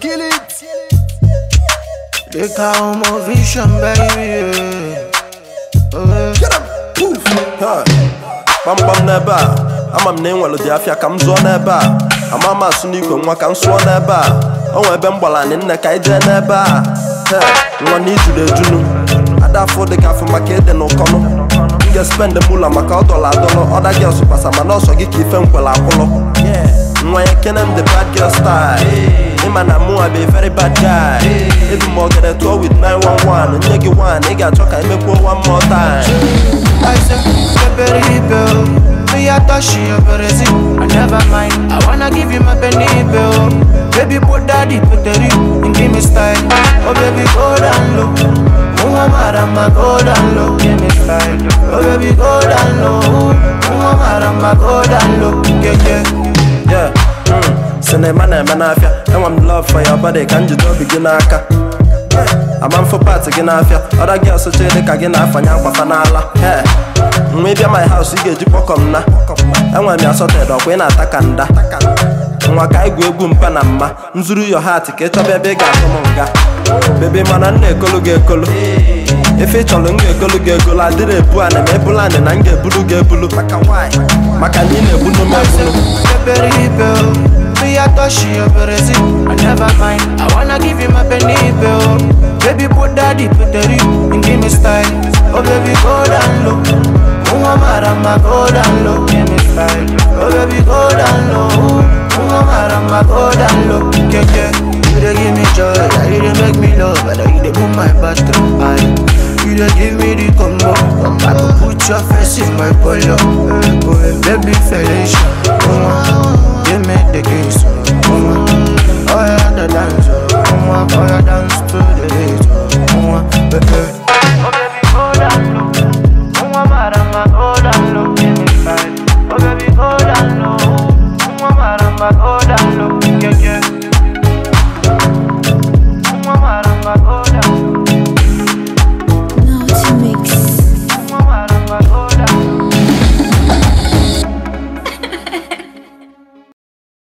Kill it. They call my vision, baby. Yeah. Oh, Get 'em. Poof. Ha. gbamgbam n'ebe a ama m na ị nwere dị afịa ka m zụọ n'ebe a ama m asụ n'ikwe nwa ka m sụọ n'ebe a o nwee ebe m gbara anyị nne ka anyị jee n'ebe a he nwa na ijuru ejunu ada afọ dị ka afọ maka ịdị n'ụkọnụ m ga-espend mụla maka ọ dọla adọlọ ọda gị ọsụkwasa mana ọsọ gị ka ife nkwele akwụlọ nwa ya kene m the bad girl style ịma na mụ a be very bad guy ebu m ogede tụọ with 911 nye gị one ị ga-achọ ka emekwuo one more time I said, Peppery bill. Me, I thought she a Brazil. I never mind. I wanna give you my penny bill. Baby, put daddy, put the ring and give me style. Oh, baby, go down low. Muhammadama, go down low. Give me style. Oh, baby, go down low. Muhammadama, go down low. Yeah, yeah. Yeah, mm, sinema na-eme n'afịa enwe m love for your body ka njide obi gị n'aka ama mfụ pati gị n'afịa ọda gị ọsụcha dị ka gị na-afanye akwafa n'ala Hey, nwa ịbịa my house ị ga-eji kpọkọ m na enwere m ya sọted ọkwa ị na-ata ka nda nwa ka igwu egwu mpa na mma nzuru yo hat ka ị chọba ebe ị ga-atụ m nga bebe mana m na-ekolu gị ekolu ife ị chọrọ m ga-egolu gị egolu adịrị ebu anị ma ebulu anị na m ga-ebulu gị ebulu maka why? maka na ị na-ebunu m ebunu Peppery bill. Me, I thought she a Brazil. I never mind. I wanna give you my penny bill. Baby, put daddy, put the ring and give me style. Oh, baby, go down low. Muhammadama, go down low. Give me style. Oh, baby, go down low. Muhammadama, go down low. Yeah, yeah. You dey give me joy, yeah, you dey make me love, and you dey move my bathroom high. You dey give me the combo, come back and put your face in my polo. Oh, baby, Felicia, give me the kiss, oh yeah, the dance, oh yeah, dance to the beat, oh baby. Oh baby, go down low, oh marama, go down low, give me five. Oh baby, go down low, oh marama, go down low, yeah yeah.